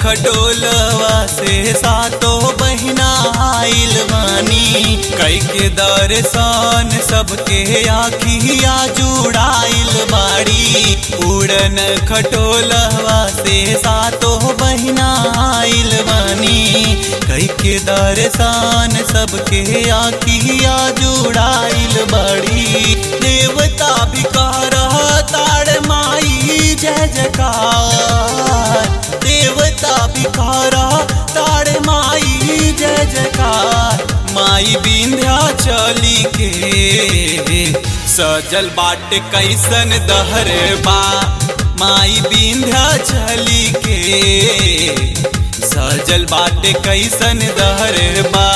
खटोलवा से सातो बहिना आइल बानी कई के दर्शन सबके आखिया जुड़ाइल बाड़ी उड़न खटोलवा से सातो बहिना आइल बानी कई के दर्शन सबके आखिया जुड़ाइल बाड़ी देवता भी कह ताड़ माई जय जयकार देवता भी कह ताड़ माई जय जयकार माई बिंध्या चली के सजल बाट कैसन दहर बा माई बिंध्या चली के सजल बाट कैसन दहर बा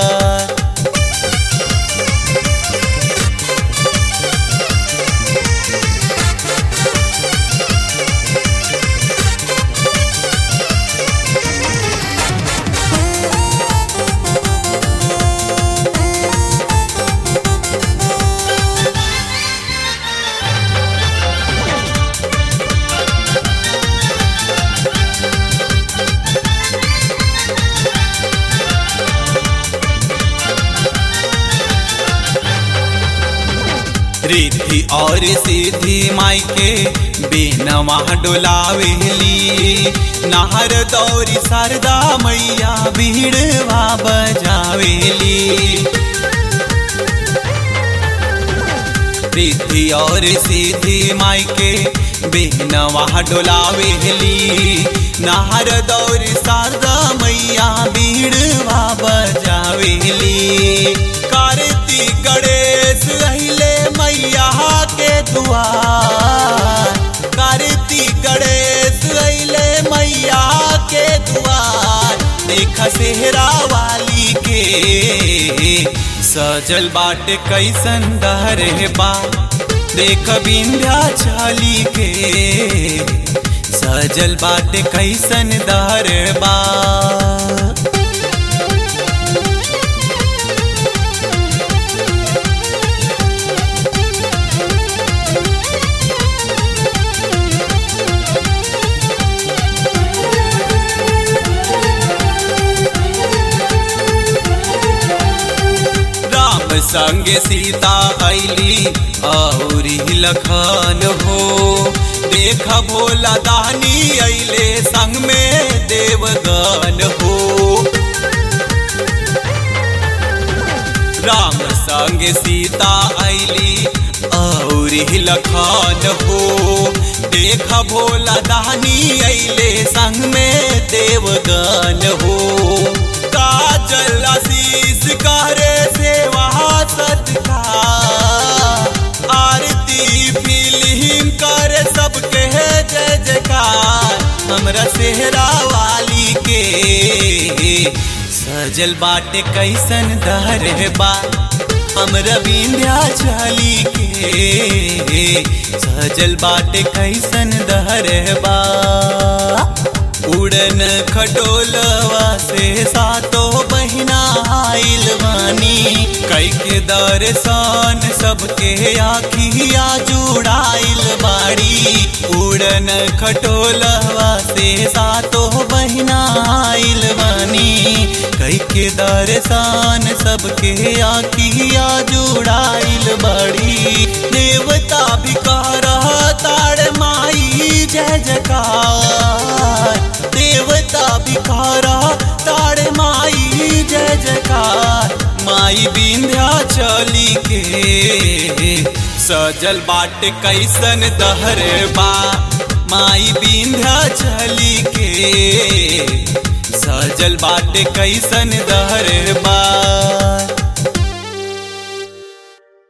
रिद्धि और सिद्धि माई के बेनवा डोलावेली नहर दौरी शारदा मैया भीड़वा बजावेली रिद्धि और सिद्धि माई के बेनवा डोलावेली नहर दौरी शारदा मैया भीड़वा बजावेली कार्तिक गणेश अहिले मैया के दुआर कार्तिक गणेश अहिले मैया के दुआर देख सेहरा वाली के सजल बाट कैसन दहरे बा देख बिंध्या चली के सजल बाट कैसन दहरे बा राम संग सीता ऐली औरी लखन हो देख भोला दानी ऐले संग में देवगन हो राम संग सीता ऐली औरी लखन हो देख भोला दानी ऐले संग में देवगन हो काजल आशीष करे सेवा सत्कार आरती फिल्म करे सबके जय जयकार हमरा सेहरा वाली के सजल बाटे कैसन दहर बा हमरा बिंध्या चली के सजल बाटे कैसन दहर बा उड़न खटोलवा से सातो बहिना आइल बानी कई के दर्शन सबके आखिया जुड़ाइल बाड़ी उड़न खटोलवा से सातो बहिना आइल बानी कई के दर्शन सबके आखिया जुड़ाइल बाड़ी देवता भी कह ताड़ माई जय जयकार देवता भी कह ताड़ माई जय जयकार माई बिंध्या चली के सजल बाट कैसन दहर बा माई बिंध्या चली के सजल बाट कैसन दहर बा